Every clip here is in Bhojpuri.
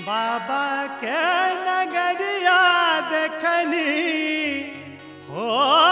बाबा के नगरिया देखनी हो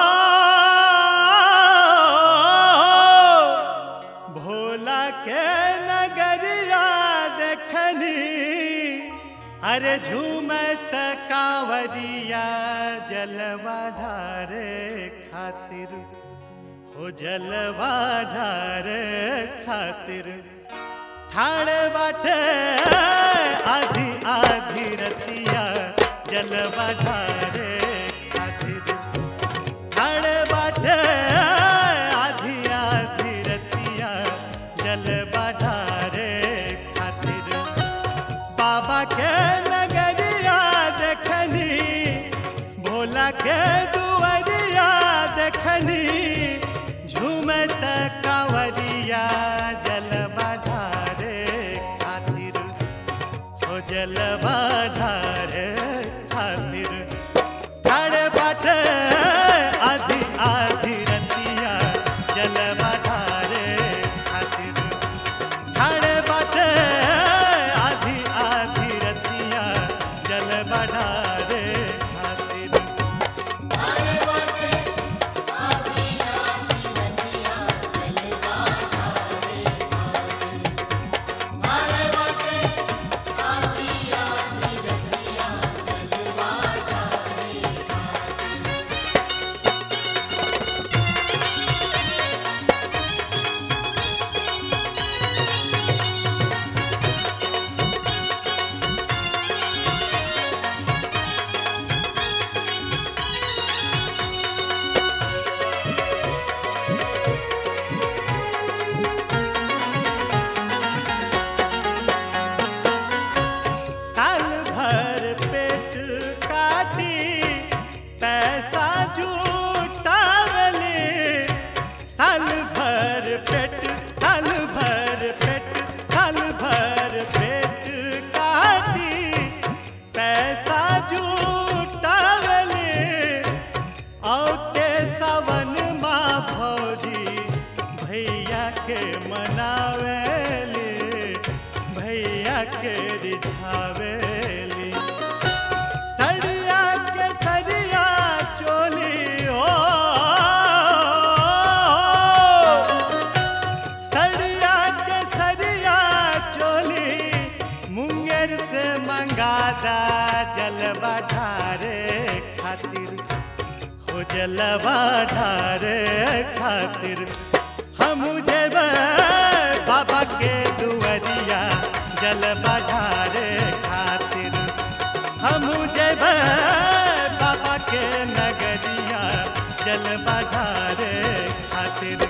भोला के नगरिया देखनी अरे झूमत कांवरिया जलवा ढारे खातिर हो जलवा ढारे खातिर ठाणे बाटे आधी आधी रतिया जलवा ढारे खातिर ठाणे बाटे आधी आधी रतिया जलवा ढारे खातिर बाबा के नगरिया देखनी भोला के दुआरिया देखनी झूमत कांवरिया जलवा ढारे खातिर हो जलवा ढारे खातिर ठाणे बाटे आधी आधी रतिया जलवा ढारे खातिर ठाणे बाटे आधी आधी रतिया जलवा ढारे खातिर साल भर पेट काटी पैसा जुटावले साल भर पेट साल भर पेट साल भर पेट काटी पैसा जुटावले औते सावन माँ भौजी भैया के मनावेले भैया के रिझावेली सरिया के सरिया चोली हो सरिया के सरिया चोली मुंगेर से मंगादा जलवा ढारे खातिर हो जलवा ढारे खातिर हम जेब बाबा के दुआरिया जलवा ढारे खातिर हम जेब बाबा के नगरिया जलवा ढारे खातिर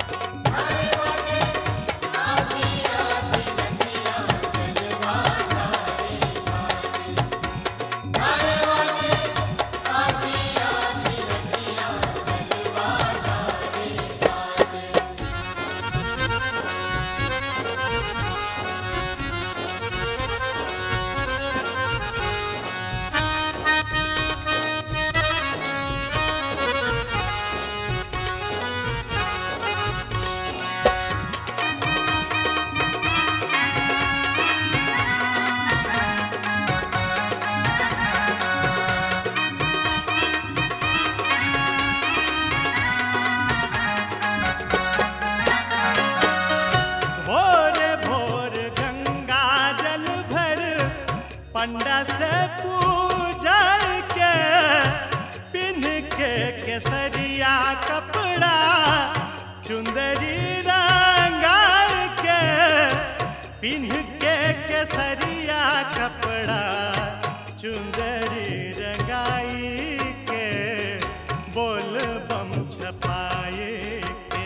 भोर भोर गंगा जल भर पंडा से पूजा के पिन के केसरिया कपड़ा चुंदरी रंगा के पिन के केसरिया कपड़ा चुंदरी रंगाई के बोल बम छपाए के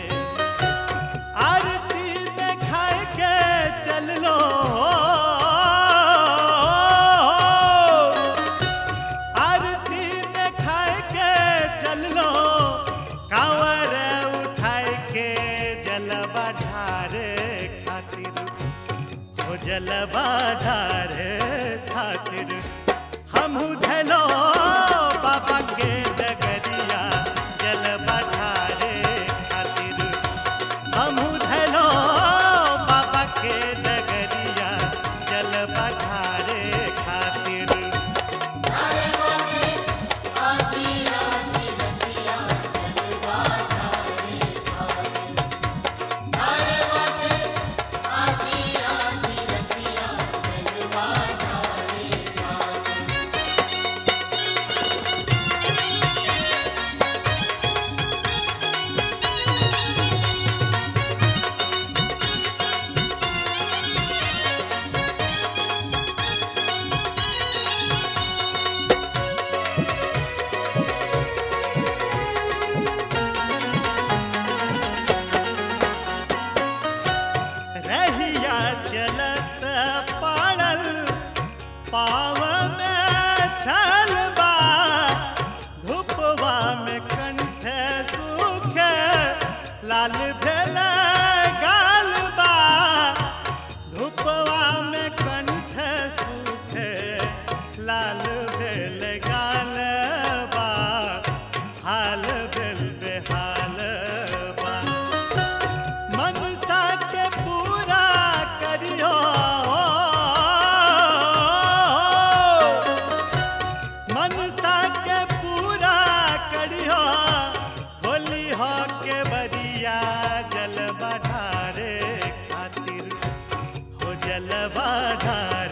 आरती देखाय के चल लो आरती देखाय के चल लो कांवर उठाय के जलवा ढारे खातिर हो जलवा ढारे खातिर हम धलो बाबा के डगरिया जलवा ढारे खातिर हम धलो बाबा के डगरिया जल पठारे रहिया चलत पड़ल पाव में छल बा धूपवा में कंठ सूखे लाल भेल गाल बा धूपवा में कंठ सूखे लाल भेल गाल बा हाल भेल बेहाल बा मनसा के पूरा करियो मनसा के पूरा करियो खोली हो के बरिया जल बढ़ारे खातिर हो जल बढ़ारे